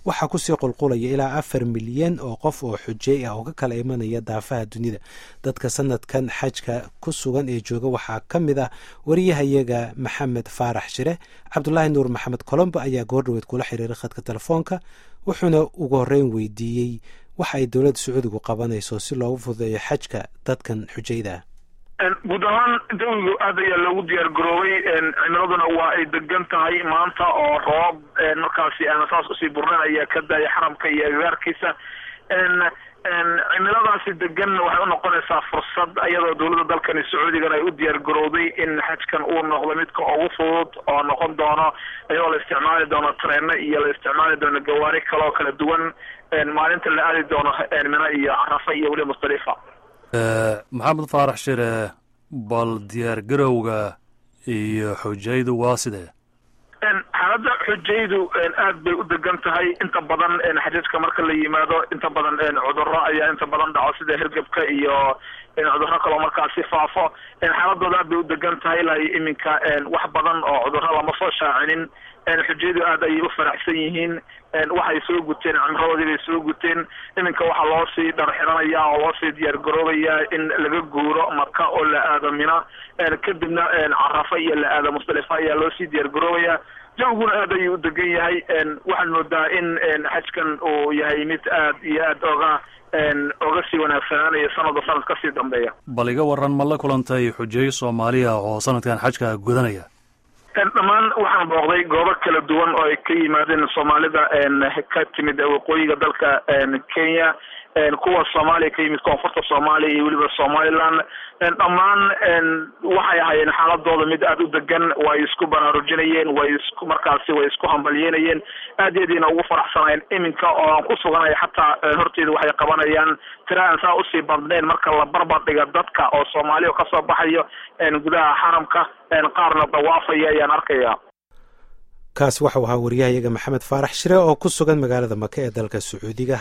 waxaa kusii qulqulaya ilaa afar milyan oo qof oo xujey ah oo ka kala imanaya daafaha dunida dadka sanadkan xajka ku sugan ee jooga waxaa ka mid ah wariyahayaga maxamed faarax shire cabdulaahi nuur maxamed colombo ayaa goordhaweed kula xiriiray khadka telefoonka wuxuuna ugu horreyn weydiiyey waxa ay dowladda sacuudigu qabanayso si loogu fududeeyo xajka dadkan xujayda ah guud ahaan jawigu aad ayaa loogu diyaar garoobay cimiladuna waa ay degan tahay maanta oo roob markaasi aan saas usii burnan ayaa ka daaya xaramka iyo agagaarkiisa cimiladaasi degan waxay unoqonaysaa fursad iyadoo dowladda dalkani sacuudigana ay u diyaar garowday in xajkan uu noqdo midka ugu fudud oo noqon doono iyadoo la isticmaali doono treeno iyo la isticmaali doono gawaari kale oo kala duwan maalinta la aadi doono mina iyo carafa iyo weli musdalifa maxamed faarax shire bal diyaar garowga iyo xujaydu waa sidee xaaladda xujaydu aad bay u degan tahay inta badan xajajka marka la yimaado inta badan cudurro ayaa inta badan dhaco sida hergebka iyo cudurro kaloo markaasi faafo xaaladooda aad bay u degan tahay ilaa iyo iminka wax badan oo cudurro lama soo shaacinin xujayadu aad ayay u faraxsan yihiin waxay soo guteen cimradoodii bay soo guteen iminka waxaa loo sii dharxiranaya oo loo sii diyaar garoobayaa in laga guuro maka oo la aado mina kadibna carafa iyo la aado musdalifa ayaa loo sii diyaar garoobayaa jawiguna aad ayuu u degan yahay waxaad moodaa in xajkan uu yahay mid aad iyo aad oga oga sii wanaagsanaanaya sanadba sanad kasii dambeeya bal iga waran ma la kulantay xujeeyo soomaaliya oo sanadkan xajka gudanaya dhammaan waxaan booqday goobo kala duwan oo ay ka yimaadeen soomaalida ka timid waqooyiga dalka kenya kuwa soomaaliya ka yimid koonfurta soomaaliya iyo weliba somaliland dhammaan waxay ahaayeen xaaladooda mid aada u degan way isku baraarujinayeen way isku markaasi way isku hambalyeynayeen aad yadiina ugu faraxsanayeen iminka oo aan ku suganaya xataa horteeda waxay qabanayaan tira aan saa usii badnayn marka la barbar dhiga dadka oo soomaaliya kasoo baxayo gudaha xaramka qaarna dawaafaya ayaan arkaya kaas waxau ahaa wariyahayaga maxamed faarax shire oo ku sugan magaalada maka ee dalka sacuudiga